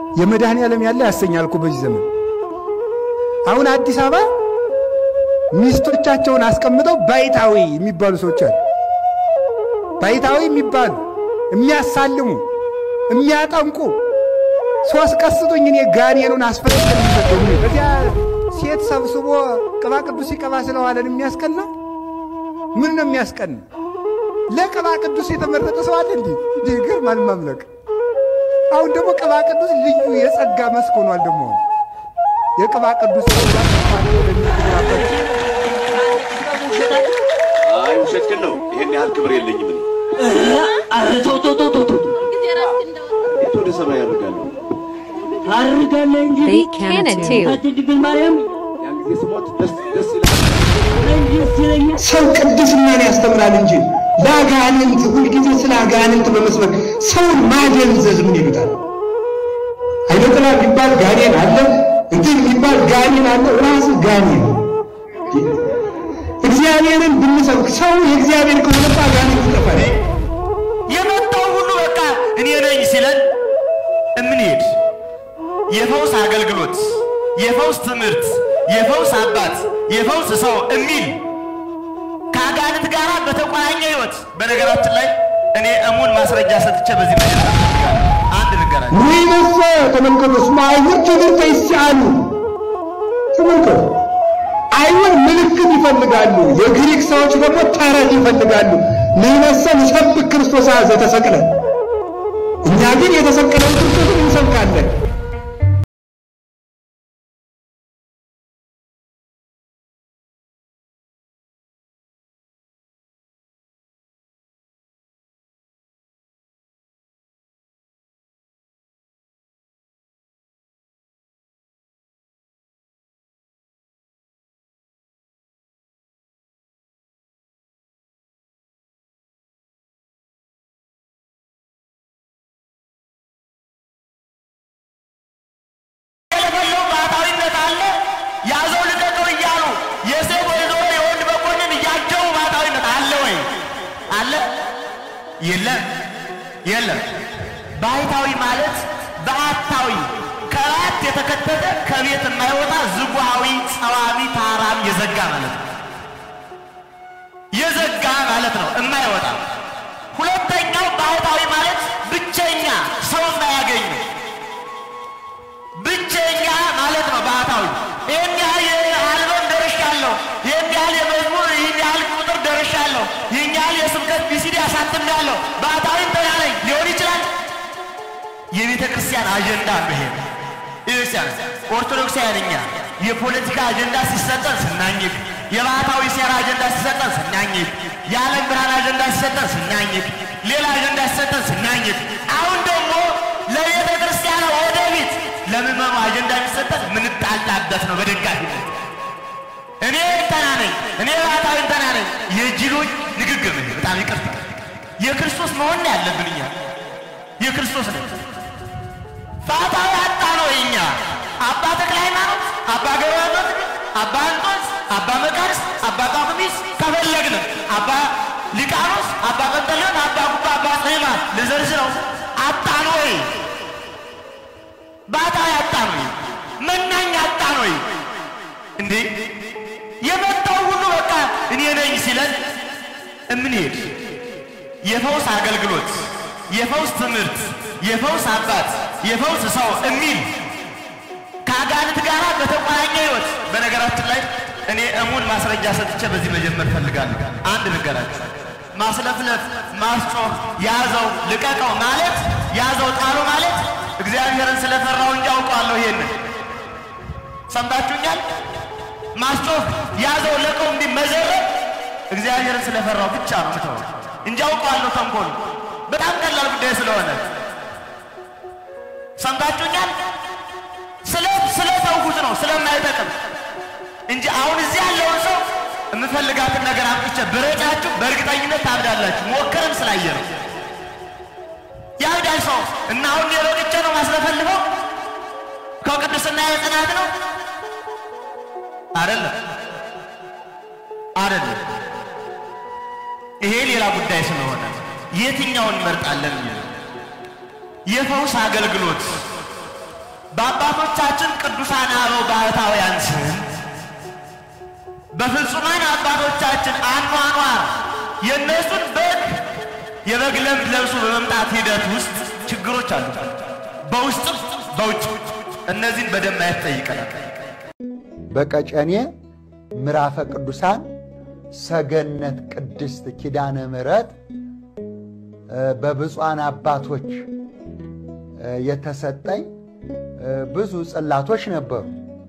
የመድኃኔ ዓለም ያለ ያሰኛል እኮ በዚህ ዘመን። አሁን አዲስ አበባ ሚስቶቻቸውን አስቀምጠው ባይታዊ የሚባሉ ሰዎች አሉ። ባይታዊ የሚባሉ የሚያሳልሙ፣ የሚያጠምቁ ሶስት ቀስጡኝ እኔ ጋኔኑን አስፈለገ የሚሰጠው በዚያ ሴት ሰብስቦ ቅባ ቅዱስ ይቀባ ስለዋለን የሚያስቀና ምን ነው የሚያስቀና? ለቅባ ቅዱስ የተመረጠ ሰው አለ እንዲ ድግር ማን ማምለክ። አሁን ደግሞ ቅባ ቅዱስ ልዩ የጸጋ መስክ ሆኗል። ደግሞ የቅባ ቅዱስ አይ ውሸት ግን ነው። ይሄን ያህል ክብር የለኝም እኔ። ኧረ ተው ተው ተው ተው ተው የት ወደ ሰማይ ያደርጋለሁ? ታርጋለህ እንጂ They can it too. አት ድንግል ማርያም ያን ጊዜ ስሞት ደስ ደስ ይላል። ደስ ይለኛል። ሰው ቅድስናን ያስተምራል እንጂ ለአጋንንት ሁልጊዜ ስለ አጋንንት በመስበክ ሰውን ማደንዘዝ ምን ይሉታል? አይነ ጥላ የሚባል ጋኔን አለ፣ እንትን የሚባል ጋኔን አለ። ራስ ጋኔን እግዚአብሔርን ብንሰብክ ሰው የእግዚአብሔር ከሆነ አጋንንት ይጠፋል። የመጣው ሁሉ በቃ እኔ ነኝ ሲለን እምንሄድ የፈውስ አገልግሎት፣ የፈውስ ትምህርት፣ የፈውስ አባት፣ የፈውስ ሰው የሚል ከአጋንንት ጋር በተቆራኘ ህይወት። በነገራችን ላይ እኔ እሙን ማስረጃ ሰጥቼ በዚህ ላይ አንድ ንገራል። ወይነሰ ተመልከቱ፣ እስመ አይሁድ ትምህርተ ይስአሉ። ተመልከቱ፣ አይሁድ ምልክት ይፈልጋሉ፣ የግሪክ ሰዎች ደግሞ ተረት ይፈልጋሉ። ንሕነሰ ንሰብክ ክርስቶስ ዘተሰቅለ፣ እኛ ግን የተሰቀለውን ክርስቶስን እንሰብካለን። የለፈለው ባህታዊነት አለ። ያዘው ልቀቀው እያሉ የሴት ወይዘሮ የወንድ መኮንን እያጀቡ ባህታዊነት አለ ወይ? አለ? የለም፣ የለም። ባህታዊ ማለት በአታዊ ከራት የተከተተ ከቤት የማይወጣ ዝጉሃዊ ጸዋሚ ታራም የዘጋ ማለት ነው። የዘጋ ማለት ነው፣ የማይወጣ ሁለተኛው ባህታዊ ማለት ብቸኛ ሰው የማያገኝ ብቸኛ ማለት ነው ባህታዊ። ይህን ያህል የአልበም ደርሻለሁ፣ ይህን ያህል የመዝሙር ይህን ያህል ቁጥር ደርሻለሁ፣ ይህን ያህል የስብከት ቢሲዲ አሳትሜያለሁ፣ ባህታዊ እንትና ነኝ ሊሆን ይችላል። የቤተ ክርስቲያን አጀንዳ ነው ይሄ። ቤተክርስቲያን ኦርቶዶክሳውያን እኛ የፖለቲካ አጀንዳ ሲሰጠን ስናኝክ፣ የባህታዊ ሴራ አጀንዳ ሲሰጠን ስናኝክ፣ የዓለም ብርሃን አጀንዳ ሲሰጠን ስናኝክ፣ ሌላ አጀንዳ ሲሰጠን ስናኝክ፣ አሁን ደግሞ ለቤተ ክርስቲያን ወደፊት ለምዕመኑ አጀንዳ የሚሰጠን ምንጣላበት ነው በደጋፊነት እኔ እንትና ነኝ እኔ ባህታዊ እንትና ነኝ የጅሎች ንግግር ነው። በጣም ይቅርታ የክርስቶስ መሆን ነው ያለብን እኛ የክርስቶስ ነው። ባህታዊ አጣ ነው እኛ አባ ተክለ ሃይማኖት፣ አባ ገብረ አባ እንጦንስ፣ አባ መቃርስ፣ አባ ጳኩሚስ ከፈለግን አባ ሊቃኖስ፣ አባ ጰንጠሌዎን፣ አባ ጉባ፣ አባ ጽሕማ ልዘርዝረው አጣ ነው ወይ? ባህታዊ አጣ ነው ወይ? መናኝ አጣ ነው ወይ? እንዴ የመጣው ሁሉ በቃ እኔ ነኝ ሲለን እምንሄድ የፈውስ አገልግሎት፣ የፈውስ ትምህርት፣ የፈውስ አባት፣ የፈውስ ሰው የሚል ከአጋንንት ጋር በተቆራኘ ህይወት። በነገራችን ላይ እኔ እሙን ማስረጃ ሰጥቼ በዚህ መጀመር ፈልጋለሁ። አንድ ንገራችሁ፣ ማስለፍለፍ፣ ማስጮህ፣ ያዘው ልቀቀው ማለት ያዘው ጣሉ ማለት እግዚአብሔርን ስለፈራው እንጂ አውቀዋለሁ። ይሄንን ሰምታችሁኛል? ማስጮህ፣ ያዘው፣ ለቀው እንዲህ መዘረብ እግዚአብሔርን ስለፈራው ብቻ ነው ምተው እንጂ አውቀዋለሁ ተንኮሉ በጣም ቀላል ጉዳይ ስለሆነ ሰምታችሁኛል። ስለ ስለ ተውኩት ነው ስለማይጠቅም እንጂ አሁን እዚህ ያለውን ሰው የምፈልጋትን ነገር አምጥቼ ብረጫችሁ በእርግጠኝነት ታብዳላችሁ። ሞክረን ስላየ ነው ያብዳል ሰው እና አሁን የሮቅቼ ነው ማስለፈልፈው ከቅድስና የጽናት ነው አይደለም አይደለም። ይሄ ሌላ ጉዳይ ስለሆነ የትኛውን እንመርጣለን? የሚለው የፈውስ አገልግሎት በአባቶቻችን ቅዱሳን አበው ባህታውያን ስም በፍጹማን አባቶቻችን አኗኗር የእነሱን በግ የበግ ለምድ ለብሶ በመምጣት ሂደት ውስጥ ችግሮች አሉ። በውስጥም በውጭ እነዚህን በደንብ ማየት ጠይቀናል። በቀጨኔ ምዕራፈ ቅዱሳን ሰገነት ቅድስት ኪዳነ ምሕረት በብፁዓን አባቶች የተሰጠኝ ብዙ ጽላቶች ነበሩ።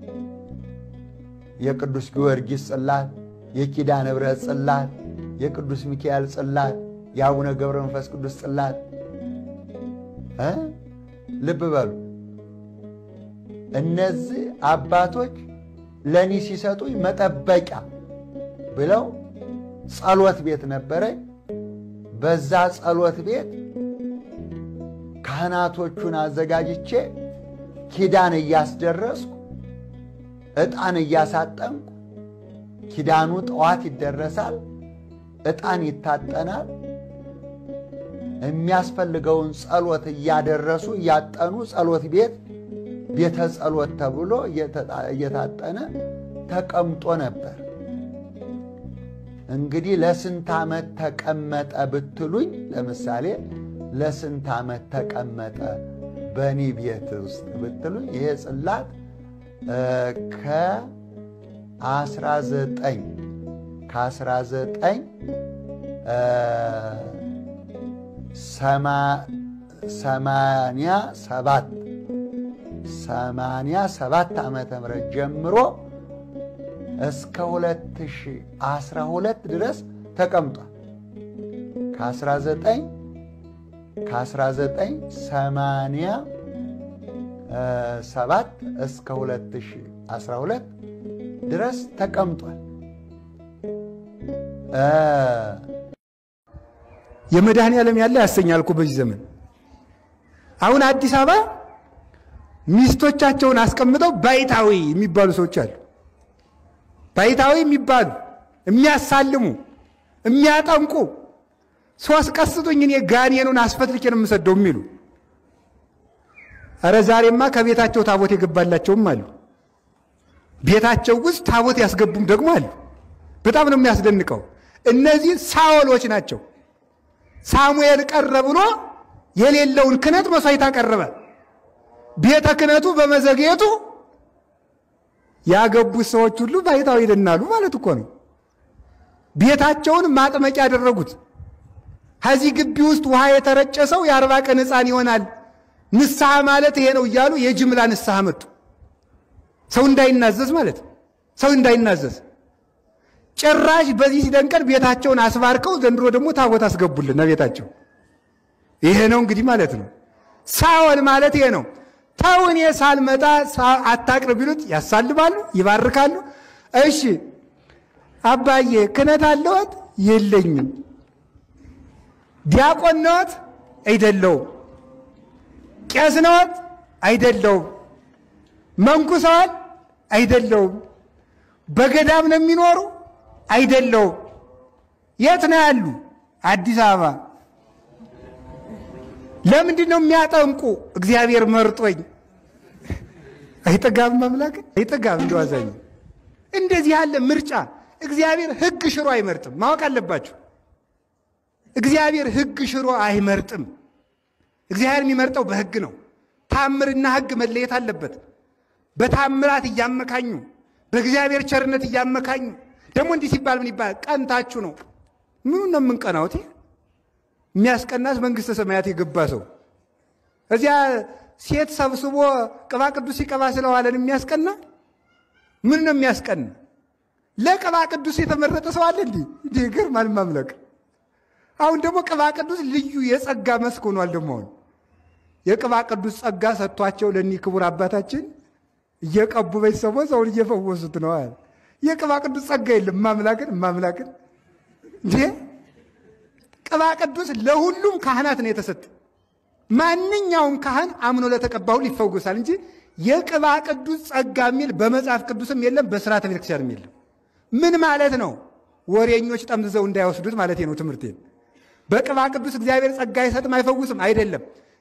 የቅዱስ ጊዮርጊስ ጽላት፣ የኪዳነ ምሕረት ጽላት፣ የቅዱስ ሚካኤል ጽላት፣ የአቡነ ገብረ መንፈስ ቅዱስ ጽላት እ ልብ በሉ እነዚህ አባቶች ለእኔ ሲሰጡኝ መጠበቂያ ብለው ጸሎት ቤት ነበረኝ። በዛ ጸሎት ቤት ካህናቶቹን አዘጋጅቼ ኪዳን እያስደረስኩ ዕጣን እያሳጠንኩ ኪዳኑ ጠዋት ይደረሳል፣ ዕጣን ይታጠናል። የሚያስፈልገውን ጸሎት እያደረሱ እያጠኑ ጸሎት ቤት ቤተ ጸሎት ተብሎ እየታጠነ ተቀምጦ ነበር። እንግዲህ ለስንት ዓመት ተቀመጠ ብትሉኝ፣ ለምሳሌ ለስንት ዓመት ተቀመጠ በእኔ ቤት ውስጥ ብትሉኝ፣ ይሄ ጽላት ከ19 ከ19 ሰማንያ ሰባት ሰማንያ ሰባት ዓመተ ምህረት ጀምሮ እስከ 2012 ድረስ ተቀምጧል። ከ19 ከ1987 እስከ 2012 ድረስ ተቀምጧል። የመድኃኔ ዓለም ያለ ያሰኛል እኮ በዚህ ዘመን። አሁን አዲስ አበባ ሚስቶቻቸውን አስቀምጠው ባይታዊ የሚባሉ ሰዎች አሉ። ባይታዊ የሚባሉ የሚያሳልሙ፣ የሚያጠምቁ ሶስት ቀስጡኝ እኔ ጋኔኑን አስፈትልኬ ነው የምሰደው የሚሉ እረ ዛሬማ ከቤታቸው ታቦት የገባላቸውም አሉ። ቤታቸው ውስጥ ታቦት ያስገቡም ደግሞ አሉ። በጣም ነው የሚያስደንቀው። እነዚህ ሳወሎች ናቸው። ሳሙኤል ቀረ ብሎ የሌለውን ክህነት መሥዋዕት አቀረበ። ቤተ ክህነቱ በመዘግየቱ ያገቡት ሰዎች ሁሉ ባይታዊ ይድናሉ ማለት እኮ ነው። ቤታቸውን ማጥመቂያ ያደረጉት። ከዚህ ግቢ ውስጥ ውሃ የተረጨ ሰው የአርባ ቀን ሕፃን ይሆናል። ንስሐ ማለት ይሄ ነው እያሉ የጅምላ ንስሐ መጡ። ሰው እንዳይናዘዝ ማለት ሰው እንዳይናዘዝ ጭራሽ በዚህ ሲደንቀን ቤታቸውን አስባርከው ዘንድሮ ደግሞ ታቦት አስገቡልን ቤታቸው። ይሄ ነው እንግዲህ ማለት ነው። ሳወል ማለት ይሄ ነው። ተው እኔ ሳልመጣ አታቅርብ ቢሉት ያሳልማሉ፣ ይባርካሉ። እሺ አባዬ ክህነት አለዎት? የለኝም። ዲያቆን ነዎት? አይደለውም። ቄስ ነዎት? አይደለውም። መንኩሰዋል? አይደለውም። በገዳም ነው የሚኖሩ? አይደለውም። የት ነው ያሉ? አዲስ አበባ። ለምንድን ነው የሚያጠምቁ? እግዚአብሔር መርጦኝ። አይጠጋም አምላክ አይጠጋም። እንደዋዛኝ እንደዚህ ያለ ምርጫ እግዚአብሔር ሕግ ሽሮ አይመርጥም። ማወቅ አለባችሁ። እግዚአብሔር ሕግ ሽሮ አይመርጥም። እግዚአብሔር የሚመርጠው በሕግ ነው። ታምርና ሕግ መለየት አለበት። በታምራት እያመካኙ በእግዚአብሔር ቸርነት እያመካኙ ደግሞ እንዲህ ሲባል ምን ይባላል? ቀንታችሁ ነው። ምኑ ነው የምንቀናውት? የሚያስቀናስ መንግሥተ ሰማያት የገባ ሰው እዚያ ሴት ሰብስቦ ቅባ ቅዱስ ሲቀባ ስለዋለን የሚያስቀና ምን ነው የሚያስቀና? ለቅባ ቅዱስ የተመረጠ ሰው አለ እንዲህ እንዲህ ይገርማል ማምለክ። አሁን ደግሞ ቅባ ቅዱስ ልዩ የጸጋ መስክ ሆኗል። ደግሞ አሁን የቅባ ቅዱስ ጸጋ ሰጥቷቸው ለእኒህ ክቡር አባታችን እየቀቡ ቤተሰቦ ሰውን እየፈወሱት ነው። የቅባ ቅዱስ ጸጋ የለም። ማምላክን ማምላክን እንዴ ቅባ ቅዱስ ለሁሉም ካህናት ነው የተሰጠ። ማንኛውም ካህን አምኖ ለተቀባው ይፈወሳል እንጂ የቅባ ቅዱስ ጸጋ የሚል በመጽሐፍ ቅዱስም የለም፣ በስርዓተ ቤተክርስቲያንም የለም። ምን ማለት ነው? ወሬኞች ጠምዝዘው እንዳይወስዱት ማለት ነው ትምህርቴን። በቅባ ቅዱስ እግዚአብሔር ጸጋ አይሰጥም አይፈውስም አይደለም።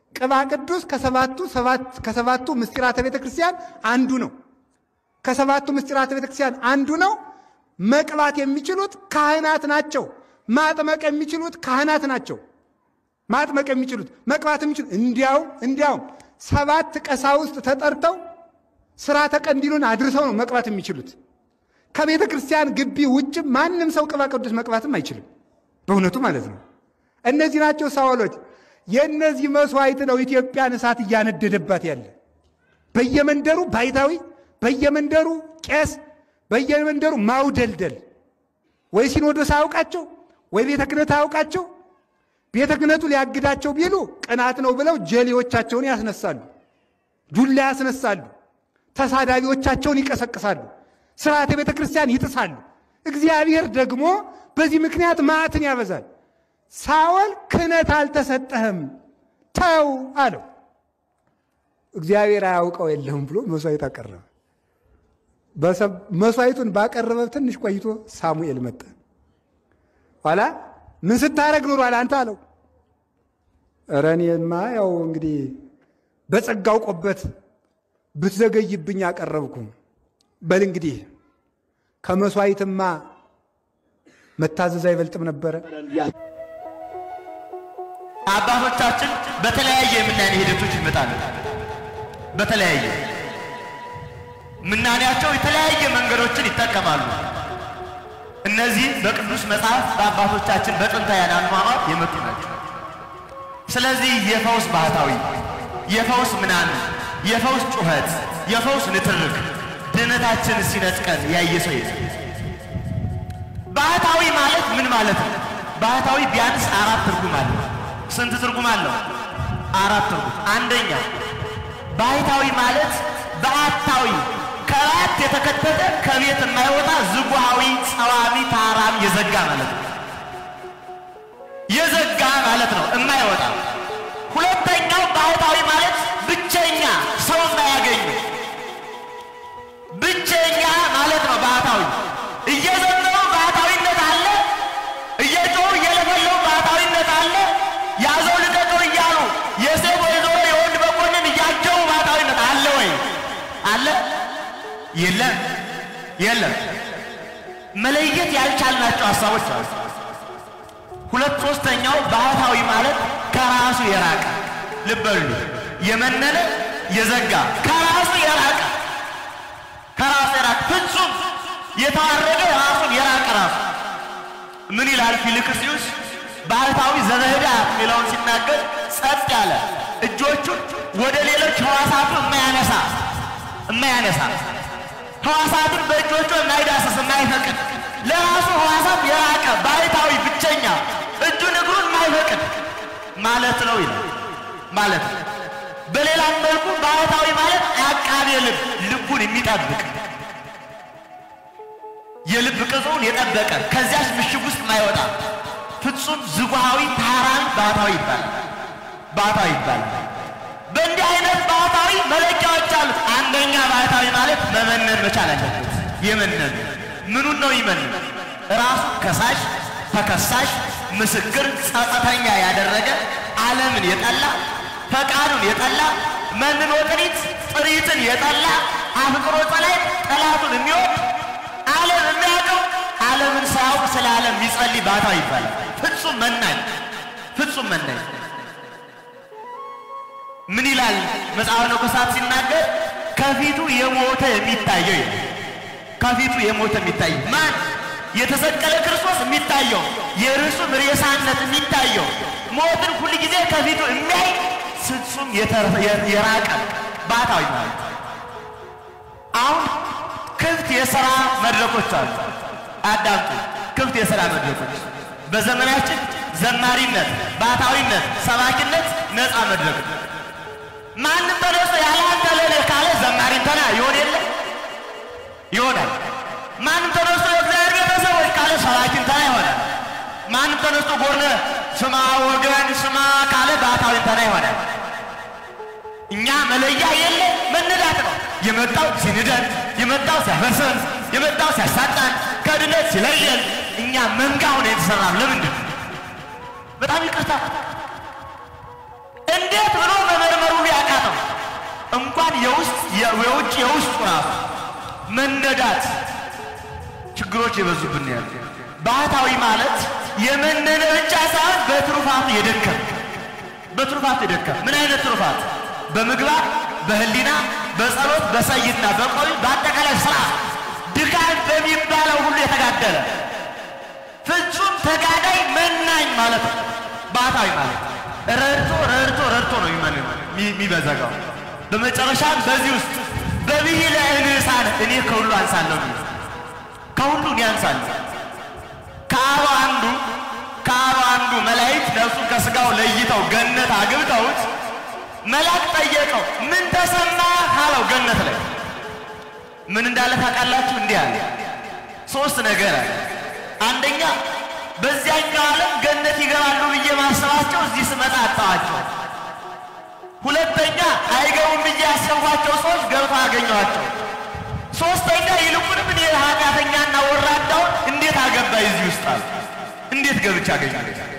ቅባ ቅዱስ ከሰባቱ ሰባት ከሰባቱ ምስጢራተ ቤተ ክርስቲያን አንዱ ነው። ከሰባቱ ምስጢራተ ቤተ ክርስቲያን አንዱ ነው። መቅባት የሚችሉት ካህናት ናቸው። ማጥመቅ የሚችሉት ካህናት ናቸው። ማጥመቅ የሚችሉት መቅባት የሚችሉት እንዲያውም እንዲያውም ሰባት ቀሳውስት ተጠርተው ሥርዓተ ቀንዲሉን አድርሰው ነው መቅባት የሚችሉት። ከቤተ ክርስቲያን ግቢ ውጭ ማንም ሰው ቅባ ቅዱስ መቅባትም አይችልም። በእውነቱ ማለት ነው። እነዚህ ናቸው ሳወሎች። የእነዚህ መስዋዕት ነው ኢትዮጵያን እሳት እያነደደባት ያለ። በየመንደሩ ባይታዊ፣ በየመንደሩ ቄስ፣ በየመንደሩ ማውደልደል። ወይ ሲኖዶስ አያውቃቸው፣ ወይ ቤተ ክህነት አያውቃቸው። ቤተ ክህነቱ ሊያግዳቸው ቢሉ ቅናት ነው ብለው ጀሌዎቻቸውን ያስነሳሉ፣ ዱላ ያስነሳሉ፣ ተሳዳቢዎቻቸውን ይቀሰቅሳሉ፣ ስርዓተ ቤተ ክርስቲያን ይጥሳሉ። እግዚአብሔር ደግሞ በዚህ ምክንያት መዓትን ያበዛል። ሳኦል ክህነት አልተሰጠህም ተው አለው። እግዚአብሔር አያውቀው የለህም ብሎ መስዋዕት አቀረበ። መስዋዕቱን ባቀረበ ትንሽ ቆይቶ ሳሙኤል መጣ። ኋላ ምን ስታረግ ኑሯል አንተ አለው። ኧረ እኔማ ያው እንግዲህ በጸጋው ቆበት ብትዘገይብኝ አቀረብኩ። በል እንግዲህ ከመስዋዕትማ መታዘዝ አይበልጥም ነበረ። አባቶቻችን በተለያየ የምናኔ ሂደቶች ይመጣሉ። በተለያየ ምናኔያቸው የተለያየ መንገዶችን ይጠቀማሉ። እነዚህ በቅዱስ መጽሐፍ በአባቶቻችን በጥንታውያን አኗኗር የመጡ ናቸው። ስለዚህ የፈውስ ባህታዊ፣ የፈውስ ምናምን፣ የፈውስ ጩኸት፣ የፈውስ ንትርክ ድህነታችን ሲነጥቀን ያየ ሰው የለም። ባህታዊ ማለት ምን ማለት ነው? ባህታዊ ቢያንስ አራት ትርጉም አለው። ስንት ትርጉም አለው? አራት ትርጉም። አንደኛ ባህታዊ ማለት በአታዊ ከራት የተከተተ ከቤት የማይወጣ ዝጉሃዊ ጸዋሚ ታራም የዘጋ ማለት ነው። የዘጋ ማለት ነው፣ የማይወጣ። ሁለተኛው ባህታዊ ማለት ብቸኛ ሰው የማያገኙ ብቸኛ ማለት ነው። ባህታዊ እየዘመሩ ባህታዊነት አለ፣ እየጮሁ እየለፈለፉ ባህታዊነት አለ። ያዘው ልቀቀው እያሉ የሴት ወይዘሮ የወንድ መኮንን እያጀቡ ባህታዊነት አለ ወይ? አለ? የለም፣ የለም። መለየት ያልቻልናቸው ሀሳቦች አሉ። ሁለት ሶስተኛው ባህታዊ ማለት ከራሱ የራቀ ልበሉ፣ የመነነ የዘጋ ከራሱ የራቀ ከራሱ የራቀ ፍጹም የተዋረደ ራሱን የራቀ ራሱ ምን ይላል ፊልክስዩስ? ባህታዊ ዘበህዳ የሚለውን ሲናገር ጸጥ ያለ እጆቹን ወደ ሌሎች ህዋሳቱ የማያነሳ የማያነሳ ህዋሳቱን በእጆቹ የማይዳስስ የማይፈቅድ ለራሱ ህዋሳት የራቀ ባህታዊ ብቸኛ እጁን እግሩን የማይፈቅድ ማለት ነው ይላል ማለት ነው። በሌላም መልኩ ባህታዊ ማለት አቃቤ ልብ ልቡን የሚጠብቅ የልብ ቅጹን የጠበቀ ከዚያች ምሽግ ውስጥ ማይወጣ ፍጹም ዝጉሃዊ ታራን ባህታዊ ይባላል። ባህታዊ ይባላል። በእንዲህ አይነት ባህታዊ መለኪያዎች አሉት። አንደኛ ባህታዊ ማለት መመነን መቻል አለበት። የመነን ምኑን ነው ይመንን? ራሱ ከሳሽ፣ ተከሳሽ፣ ምስክር፣ ጸጸተኛ ያደረገ ዓለምን የጠላ ፈቃዱን የጠላ መንኖ ጥሪት ጥሪትን የጠላ አፍቅሮ ጸላይ ጠላቱን የሚወድ ዓለም የሚያውቀው ዓለምን ሳያውቅ ስለ ዓለም የሚጸልይ ባህታዊ ይባላል። ፍጹም መናኝ ፍጹም መናኝ ምን ይላል መጽሐፈ ነገሥታት ሲናገር ከፊቱ የሞተ የሚታየው ይላል። ከፊቱ የሞተ የሚታየው ማን? የተሰቀለ ክርስቶስ የሚታየው የርሱም ሬሳነት የሚታየው ሞትን ሁል ጊዜ ከፊቱ የሚያይ ፍጹም የራቀ ባህታዊ ማለት አሁን ክፍት የሥራ መድረኮች አሉ። አዳምጡ። ክፍት የሥራ መድረኮች በዘመናችን ዘማሪነት፣ ባህታዊነት፣ ሰባኪነት ነፃ መድረክ ነው። ማንም ተነስቶ ያለ አንተ ለኔ ካለ ዘማሪን ተና ይሆን የለ ይሆናል። ማንም ተነስቶ የእግዚአብሔር ቤተሰቦች ካለ ሰባኪን ተና ይሆናል። ማንም ተነስቶ ጎርነ ስማ ወገን ስማ ካለ ባህታዊን ተና ይሆናል። እኛ መለያ የለ መነዳት ነው። የመጣው ሲንደን፣ የመጣው ሲያፈርሰን፣ የመጣው ሲያሳጣን፣ ከድነት ሲለየን እኛ መንጋ ሆነ የተሰራ ለምንድን ነው? በጣም ይቅርታ እንደ እንዴት ብሎ መመርመሩ ያቃተው እንኳን የውስጥ የውጭ የውስጡ ራሱ መነዳት ችግሮች የበዙብን ያሉ ባህታዊ ማለት የመነነ ብቻ ሳይሆን በትሩፋት የደከም በትሩፋት የደከም ምን አይነት ትሩፋት? በምግባር በህሊና በጸሎት በሰይድና በቆይ በአጠቃላይ ስራ ድካም በሚባለው ሁሉ የተጋደለ ፍጹም ተጋዳይ መናኝ ማለት ነው። ባህታዊ ማለት ረድቶ ረድቶ ረድቶ ነው የሚበዘጋው። በመጨረሻም በዚህ ውስጥ በብሂለ እንሳን እኔ ከሁሉ አንሳለሁ የሚል ከሁሉ እኔ አንሳለሁ። ከአርባ አንዱ ከአርባ አንዱ መላእክት ነፍሱን ከስጋው ለይተው ገነት አግብተውት መልአክ ጠየቀው፣ ምን ተሰማ አለው። ገነት ላይ ምን እንዳለ ታውቃላችሁ? እንዲህ አለ፣ ሶስት ነገር አለ። አንደኛ በዚያኛው ዓለም ገነት ይገባሉ ብዬ ማሰባቸው እዚህ ስመጣ አጣኋቸው። ሁለተኛ አይገቡም ብዬ ያሰብኳቸው ሰዎች ገብተው አገኘኋቸው። ሶስተኛ ይልቁንም እኔ ኃጢአተኛና ወራዳውን እንዴት አገባ እዚህ ውስጥ አሉ። እንዴት ገብቻ አገኘ?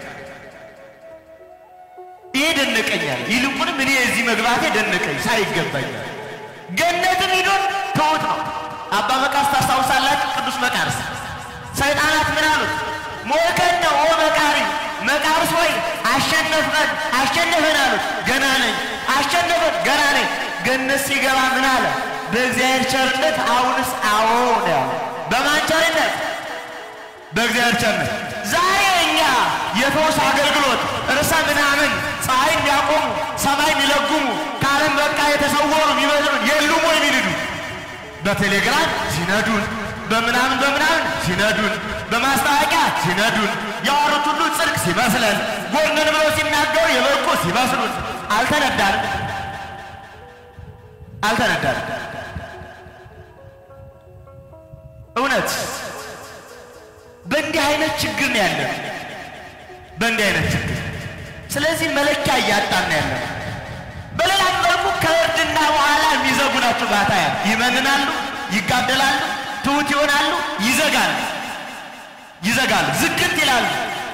ይሄ ደነቀኛል። ይልቁንም እኔ እዚህ መግባቴ ደነቀኝ ሳይገባኛል። ገነትን ሂዶን ተውት ነው። አባ መቃርስ ታስታውሳላችሁ? ቅዱስ መቃርስ ሰይጣናት ምን አሉት? ሞከነ ኦ መቃሪ መቃርስ ወይ አሸነፍን አሸነፈን አሉት። ገና ነኝ አሸነፈን ገና ነኝ። ገነት ሲገባ ምን አለ? በእግዚአብሔር ቸርነት አሁንስ አዎ ነው ያለው። በማን ቸርነት? በእግዚአብሔር ቸርነት። ዛሬ እኛ የፈውስ አገልግሎት ርዕሰ ምናምን ፀሐይ የሚያቆሙ ሰማይ የሚለጉሙ ከዓለም በቃ የተሰወሩ የሚመስሉን የሉም ወይ የሚልዱ በቴሌግራም ሲነዱን በምናምን በምናምን ሲነዱን በማስታወቂያ ሲነዱን ያወሩት ሁሉ ጽድቅ ሲመስለን ጎንን ብለው ሲናገሩ የበቁ ሲመስሉን አልተነዳንም አልተነዳንም። እውነት በእንዲህ አይነት ችግር ነው ያለን፣ በእንዲህ አይነት ችግር። ስለዚህ መለኪያ እያጣን ነው ያለን። በሌላ መልኩ ከእርድና በኋላ የሚዘጉ ናቸው። ባታያ ይመንናሉ፣ ይጋደላሉ፣ ትሑት ይሆናሉ፣ ይዘጋሉ፣ ይዘጋሉ፣ ዝግት ይላሉ።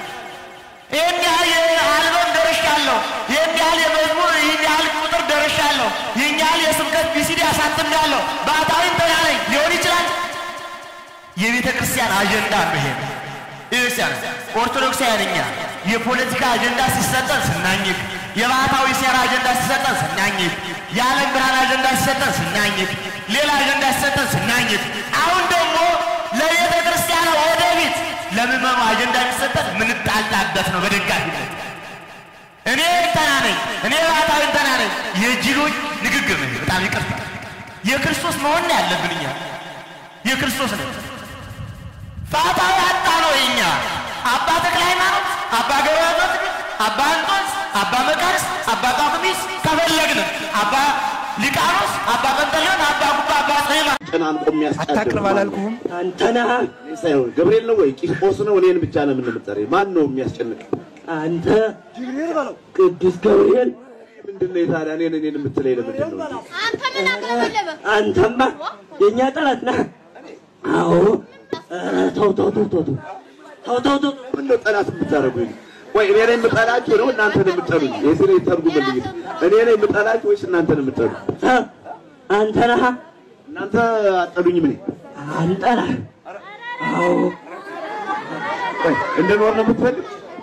ይህን ያህል አልበም ደርሻለሁ፣ ይህን ያህል የመዝሙር ይህን ያህል ቁጥር ደርሻለሁ፣ ይህን ያህል የስብከት ቢሲዲ አሳትሜያለሁ፣ ባህታዊም ተናለኝ ሊሆን ይችላል። የቤተ ክርስቲያን አጀንዳ ነው ይሄ። ቤተክርስቲያን ኦርቶዶክሳውያን እኛ የፖለቲካ አጀንዳ ሲሰጠን ስናኝክ፣ የባህታዊ ሴራ አጀንዳ ሲሰጠን ስናኝክ፣ የዓለም ብርሃን አጀንዳ ሲሰጠን ስናኝክ፣ ሌላ አጀንዳ ሲሰጠን ስናኝክ፣ አሁን ደግሞ ለቤተ ክርስቲያን ወደፊት ለምዕመኑ አጀንዳ የሚሰጠን ምንጣላበት ነው በደጋፊነት እኔ እንተና ነኝ፣ እኔ ባህታዊ እንተና ነኝ። የጅሎች ንግግር ነው። በጣም ይቅርታ። የክርስቶስ መሆን ነው ያለብን እኛ የክርስቶስ ነው። ፋታዊ አጣ ነው የኛ አባ ተክለ ሃይማኖት፣ አባ ገብረ አባ አንጦንስ፣ አባ መቃርስ፣ አባ ጳኩሚስ ከፈለግን አባ ሊቃኖስ፣ አባ ጰንጠሌዎን፣ አባ ጉባ፣ አባ ጽሕማ ጨናንቆ የሚያስቀድም አታቅርብ አላልኩህም? አንተ ነህ እኔ ሳይሆን ገብርኤል ነው ወይ ቂርቆስ ነው? እኔን ብቻ ነው የምንምጠር? ማን ነው የሚያስጨንቅ? አንተ ቅዱስ ገብርኤል ምንድን ነው ታዲያ? እኔን እኔን የምትለኝ ለምንድን ነው? አንተ ምን አቅለበለበ? አንተማ የእኛ ጠላት ነህ። አዎ ኧረ ተው ተው ተው ተው ተው ተው ተው ተው ምን ነው ጠላት የምታደርጉኝ? ወይ እኔ ነኝ የምጠላችሁ ነው እናንተ ነው የምጠሉኝ? የዚህ ላይ ተርጉምልኝ። እኔ ነኝ የምጠላችሁ ወይስ እናንተ ነው የምጠሉ? እ አንተ ነህ እናንተ አጠሉኝም። እኔ አንጠላህ። አዎ ወይ እንድኖር ነው የምትፈልግ?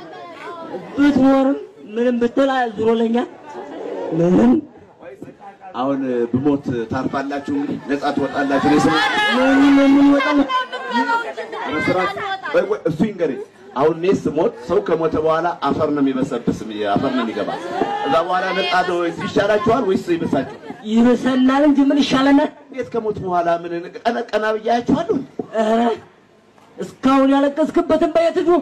ብትኖርም ምንም ብትል ዙሮ ለኛ ምንም አሁን ብሞት ታርፋላችሁ፣ እንግዲህ ነጻ ትወጣላችሁ። እኔ ስለ ምንም የምንወጣው መስራት ወይ ወይ እሱ ይንገረኝ። አሁን እኔ ስሞት ሰው ከሞተ በኋላ አፈር ነው የሚበሰብስ፣ አፈር ነው የሚገባ። እዛ በኋላ ነጻ ነው ይሻላችኋል ወይስ ይበሳችሁ? ይብሰናል እንጂ ምን ይሻለናል? እንዴት ከሞት በኋላ ምን ቀነ ቀና ብያችኋለሁ? ኧረ እስካሁን ያለቀስክበትን በየት ሂዱ።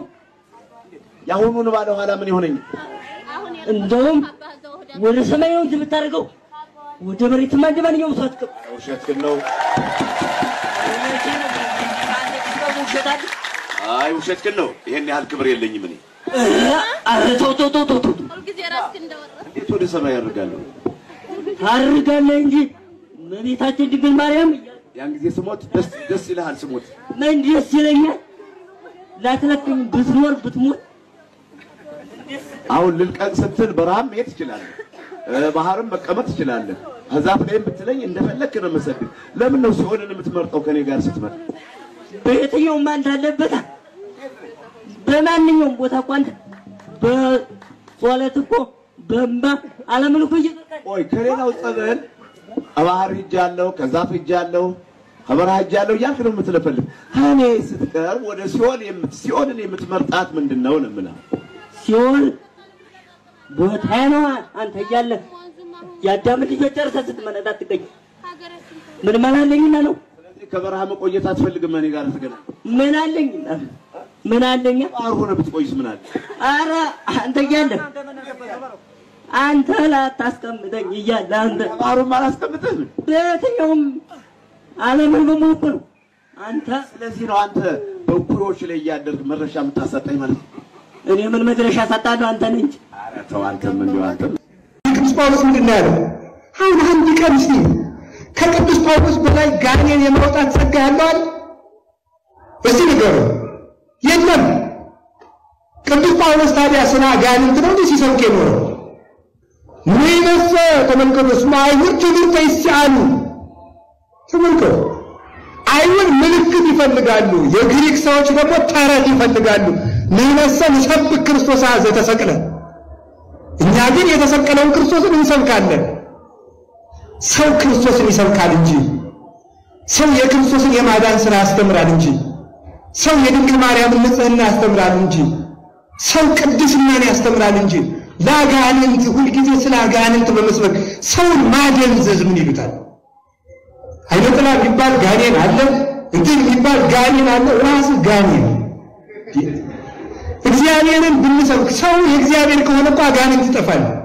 የአሁኑን ባለ ኋላ ምን ይሆነኝ? እንደውም ወደ ሰማይ ነው እንጂ የምታደርገው ወደ መሬትማ እንደ ማንኛውም ሰው አትቀም። ውሸት ግን ነው። አይ ውሸት ግን ነው። ይሄን ያህል ክብር የለኝም እኔ። ኧረ ተው ተው ተው ተው ተው ሁልጊዜ ራስህን እንደወረደ እንዴት ወደ ሰማይ ያደርጋለሁ? ታርጋለህ እንጂ እመቤታችን ድንግል ማርያም ያን ጊዜ ስሞት ደስ ደስ ይልሃል። ስሞት ምን ደስ ይለኛል። ላትለቅኝ ብትኖር ብትሞት አሁን ልልቀቅ ስትል በረሃም መሄድ ትችላለህ። እ፣ ባህርም መቀመጥ ትችላለህ። ዛፍ ላይም ብትለኝ እንደፈለክ ነው የምሰግድ። ለምን ነው ሲሆንን የምትመርጠው ከኔ ጋር ስትመርጥ? በየትኛውም አንተ አለበት በማንኛውም ቦታ እኮ አንተ በጸሎት እኮ በእንባ ዓለምን እኮ እየጠጣህ ቆይ ከሌላው ጸበል ከባህር ሂጃለሁ፣ ከዛፍ ሂጃለሁ፣ ከበረሃ ሂጃለሁ እያልክ ነው የምትለፈልፍ። ከኔ ስትቀርብ ወደ ሲኦል የምት ሲኦልን የምትመርጣት ምንድን ነው ነው የምልህ። ሲሆን ቦታ ነው አንተ እያለህ የአዳምን ልጆች ጨርሰህ ስትመነዳ ትገኝ ሀገራችን ምን መላለኝና ነው ስለዚህ ከበረሃ መቆየት አትፈልግም እኔ ጋር ትገና ምን አለኝና ምን አለኛ ባህር ሆነ ብትቆይስ ምን አለ? አረ አንተ እያለህ አንተ ላታስቀምጠኝ እያለ አንተ ባህሩን አላስቀምጥህም። በየትኛውም ዓለምን በሙሉ ነው አንተ ስለዚህ ነው አንተ በኩሮች ላይ እያደርግ መድረሻ የምታሰጠኝ ማለት ነው። እኔ ምን መድረሻ ሰጣለሁ አንተ ነህ እንጂ ኧረ ተው አንተም እንዲሁ አንተ ቅዱስ ጳውሎስ ምንድን ነው ያለው? አሁን አንድ ቀን እስቲ ከቅዱስ ጳውሎስ በላይ ጋኔን የማውጣት ጸጋ ያለው አለ? እስቲ ንገሩ። የለም። ቅዱስ ጳውሎስ ታዲያ ስለ አጋንንት ነው እንዴ ሲሰብክ የኖረው? ንይነሰ ተመልከቱ፣ እስመ አይሁድ ትምህርተ ይስአሉ። ተመልከቱ፣ አይሁድ ምልክት ይፈልጋሉ፣ የግሪክ ሰዎች ደግሞ ተረት ይፈልጋሉ። ንይነሰ ንሰብክ ክርስቶስ ዘተሰቅለ እኛ ግን የተሰቀለውን ክርስቶስን እንሰብካለን። ሰው ክርስቶስን ይሰብካል እንጂ ሰው የክርስቶስን የማዳን ሥራ ያስተምራል እንጂ ሰው የድንግል ማርያምን ንጽሕና ያስተምራል እንጂ ሰው ቅድስናን ያስተምራል እንጂ ለአጋንንት ሁልጊዜ ስለ አጋንንት በመስበክ ሰውን ማደንዘዝ ምን ይሉታል? አይነ ጥላ የሚባል ጋኔን አለ፣ እንትን የሚባል ጋኔን አለ። ራስ ጋኔን እግዚአብሔርን ብንሰብክ ሰው የእግዚአብሔር ከሆነ እኮ አጋንንት ይጠፋል።